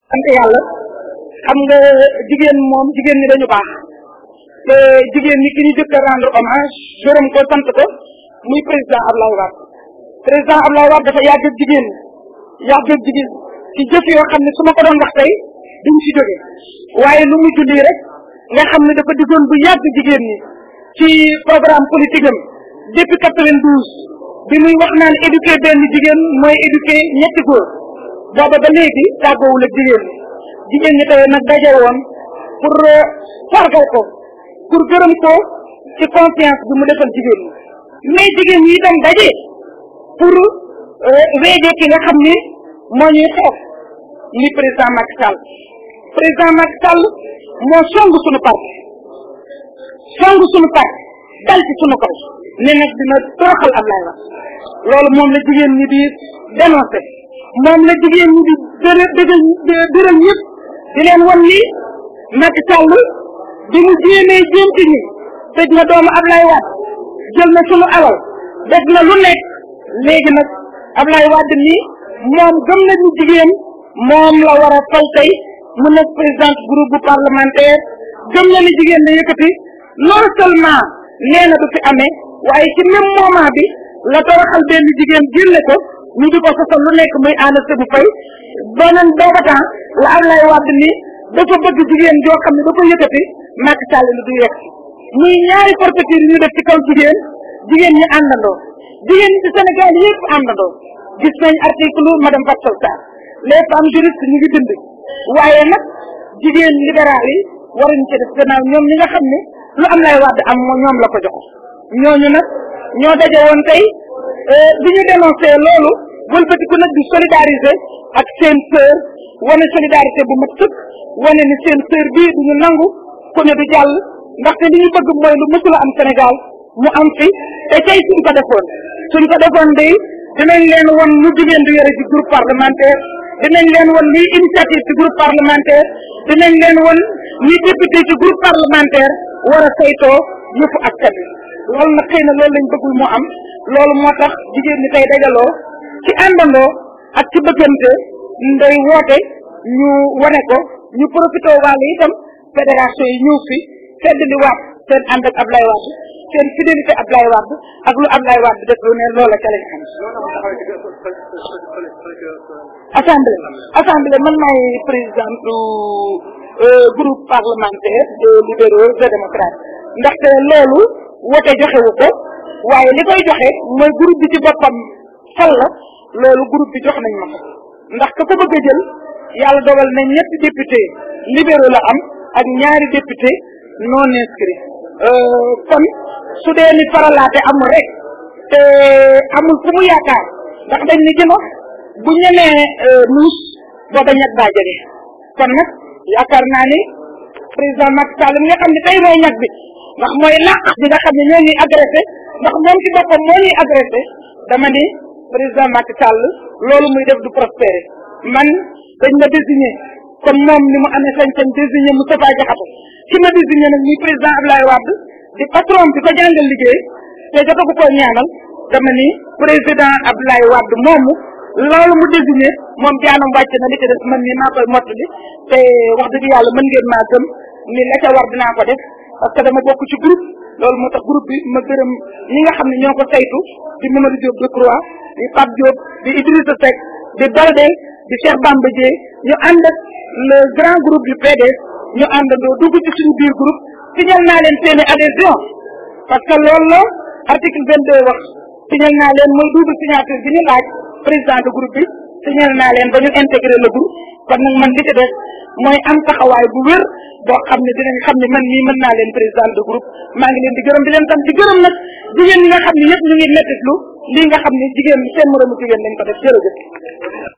sant yàlla xam nga jigéen moom jigéen ñi dañu baax te jigéen ñi ki ñu jëkk a rendre hommage gërëm ko sant ko muy président Ablaye Wade président Ablaye Wade dafa yàgg ak jigéen yàgg ak jigéen ci jëf yoo xam ne su ma ko doon wax tey duñ ci jóge waaye lu mu julli rek nga xam ne dafa diggoon bu yàgg jigéen ñi ci programme politique am depuis quatre-vingt-douze bi muy wax naan éduquer benn jigéen mooy éduquer ñetti góor booba ba léegi tàggoowul ak jigéen ñi jigéen ñi tey nag daje woon pour sargal ko pour gërëm ko ci confiance bi mu defal jigéen ñi mais jigéen ñi itam daje pour weeje ki nga xam ni moo ñuy xeex ni président Macky Sall président Macky Sall moo song suñu parti song suñu parti dal ci suñu kaw ne nag dina toroxal Ablaye Wade loolu moom la jigéen ñi di dénoncé moom la jigéen ñi di dërë dëggal dëral ñëpp di leen wan ni Macky Sall bi mu jéemee jéem ci ñi tëj na doomu Ablaye Wade jël na sunu alal def na lu nekk léegi nag Ablaye Wade nii moom gëm na ni jigéen moom la war a fal tey mu nekk présidente groupe bu parlementaire gëm na ni jigéen la yëkkati non seulement nee na du fi amee waaye ci même moment bi la toroxal benn jigéen génne ko ñu di ko sosal lu nekk muy ànd bu fay beneen booba temps la Ablaye Wade ni dafa bëgg jigéen joo xam ne da ko yëkkati Macky Sall lu du yegg muy ñaari forfaiture ñu def ci kaw jigéen jigéen ñi àndandoo jigéen ñi ci Sénégal yëpp àndandoo gis nañ article madame Fatou Sarr les femmes juristes ñu ngi bind waaye nag jigéen libéral yi waruñu ci def gannaaw ñoom ñi nga xam ne lu am lay Wade am moo ñoom la ko jox ñooñu nag ñoo daje woon tey bi ñu dénoncé loolu wëlbatiku nag di solidariser ak seen sœur wane solidarité bu mat sëkk wane ni seen sœur bii du ñu nangu ku ne du jàll ndaxte li ñu bëgg mooy lu mësula am Sénégal mu am fi te tey suñ ko defoon suñ ko defoon day dinañ leen won lu jigéen di yore ci groupe parlementaire dinañ leen won liy initiative ci groupe parlementaire dinañ leen won ñi député ci groupe parlementaire war a saytoo yëfu askan wi loolu nag xëy na loolu lañ bëggul moo am loolu moo tax jigéen ñi tey dajaloo ci àndandoo ak ci bëggante nday woote ñu wane ko ñu profité wàll itam fédération yi ñëw fi fedd li waat seen ànd ak Ablaye Wade seen fidélité Ablaye Wade ak lu Ablaye Wade def lu ne loola ca lañ xam assemblée assemblée man maay présidente groupe parlementaire de libéraux et démocrates ndaxte loolu wote joxewu ko waaye li koy joxe mooy groupe bi ci boppam fal la loolu groupe bi jox nañ ma ko ndax ka ko bëgg a jël yàlla dogal na ñetti député libéraux la am ak ñaari député non inscrit kon su dee ni faralaate amul rek te amul fu mu yaakaar ndax dañ ni jëno bu ñemee nuus booba ñag baa jege kon nag yaakaar naa ni président Macky Sall mi nga xam ne tey mooy ñag bi ndax mooy làq bi nga xam ne ñoo ñuy agressé ndax moom ci boppam moo ñuy agressé dama ni président Macky Sall loolu muy def du prospérer man dañ ma désigné comme moom ni mu amee sañ-sañ désigné Moustapha Diakhaté ki ma désigné nag muy président Abdoulaye Wade di patron bi ko jàngal liggéey te jotagu ko ñaanal dama ni président Abdoulaye Wade moomu loolu mu désigné moom jaanam wàcc na li ci des man ni maa koy mottali te wax dëgg yàlla mën ngeen maa gëm ni la ca war dinaa ko def parce que dama bokk ci groupe loolu moo tax groupe bi ma gërëm ñi nga xam ne ñoo ko saytu di Mamadou Diop Decroix di Pape Diop di Idrissa Seck di Balde di Cheikh Bamba Dieye ñu ànd ak le grand groupe du PDS ñu àndandoo dugg ci suñu biir groupe signal naa leen seeni adhésion parce que loolu la article 22 wax signal naa leen mooy double signature bi ñu laaj président de groupe bi signal naa leen ba ñu intégré le groupe kon nag man li ci des mooy am taxawaay bu wér boo xam ne dinañ xam ne man mii mën naa leen président de groupe maa ngi leen di gërëm di leen tam di gërëm nag jigéen ñi nga xam ne yëpp ñu ngi mettitlu lii nga xam ne jigéen seen moromu jigéen lañ ko def jërëjëf